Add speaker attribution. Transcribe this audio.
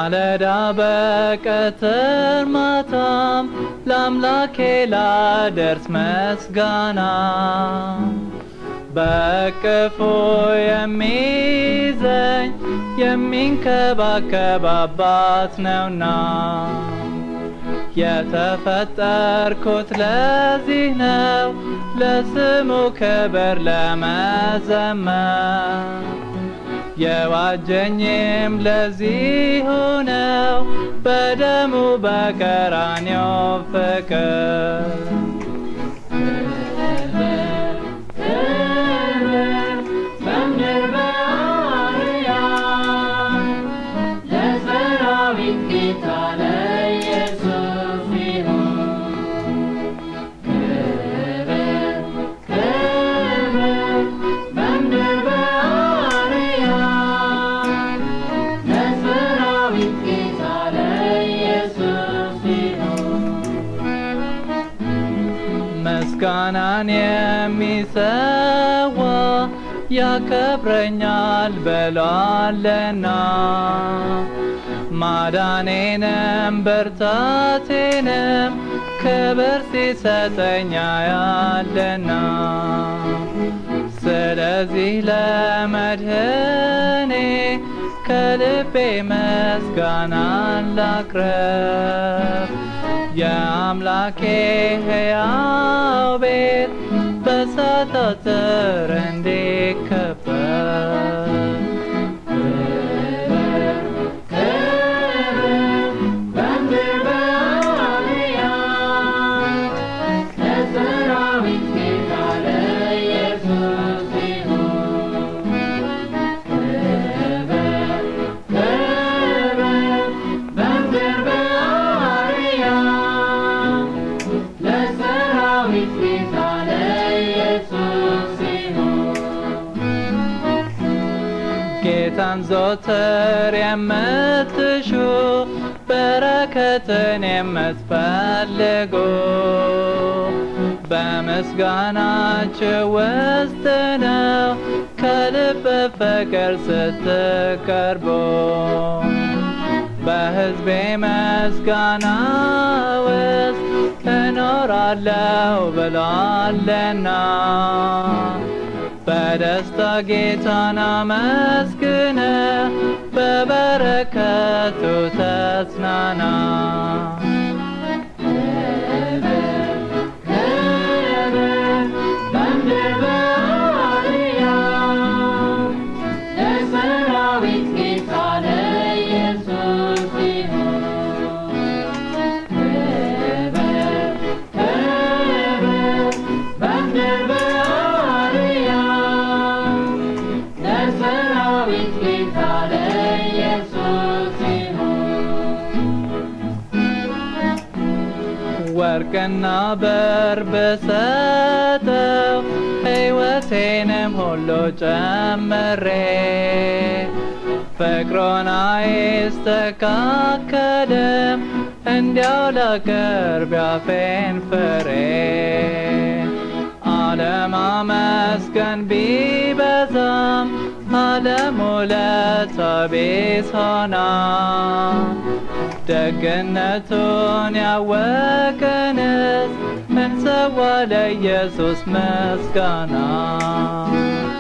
Speaker 1: ማለዳ በቀትር ማታም ለአምላኬ ላደርስ መስጋና በቅፉ የሚይዘኝ የሚንከባከብ አባት ነውና የተፈጠርኩት ለዚህ ነው ለስሙ ክብር ለመዘመር የዋጀኝም ለዚሁ ነው በደሙ በቀራንዮ ፍቅር
Speaker 2: በምድር በአርያም ለሰራዊት ጌታ ለኢየሱስ ይሁን ክብር ክብር በምድር በአርያም ለሰራዊት ጌታ ለኢየሱስ ይሁን
Speaker 1: ምስጋናን የሚሰዋ ያከብረኛል ብሏልና ማዳኔንም ብርታቴንም ክብር ሲሰጠኛ ያለና ስለዚህ ለመድህኔ ከልቤ ምስጋናን ላቅረብ የአምላኬ ሕያው ቤት በእሳት አጥር እንዲከበር
Speaker 2: በምድር በአርያም ለሰራዊት ጌታ ለኢየሱስ ይሁን ክብር ክብር በምድር በአርያም ለሰራዊት ጌታ ለኢየሱስ ይሁን
Speaker 1: ጌታን ዘወትር የምትሹ በረከትን የምትፈልጉ በምስጋናችሁ ውስጥ ነው ከልብ ፍቅር ስትቀርቡ በሕዝቤ ምስጋና ውስጥ እኖራለሁ ብሏልና በደስታ ጌታን አመስግነ በበረከቱ ተጽናና
Speaker 2: በምድር በአርያም ለሰራዊት ጌታ ለኢየሱስ ይሁን ክብር ክብር በምድር በአርያም ለሰራዊት ጌታ ለኢየሱስ ይሁን
Speaker 1: ወርቅና በር ብሰጠው ሕይወቴንም ሁሉ ጨምሬ ፍቅሩን አይስተካከልም እንዲያው ላቀርብ ያፌን ፍሬ አለማመስገን ቢበዛም ዓለም ውለታ ቢስ ሆና ደግነቱን ያወቅንስ እንሰዋ ለኢየሱስ ምስጋና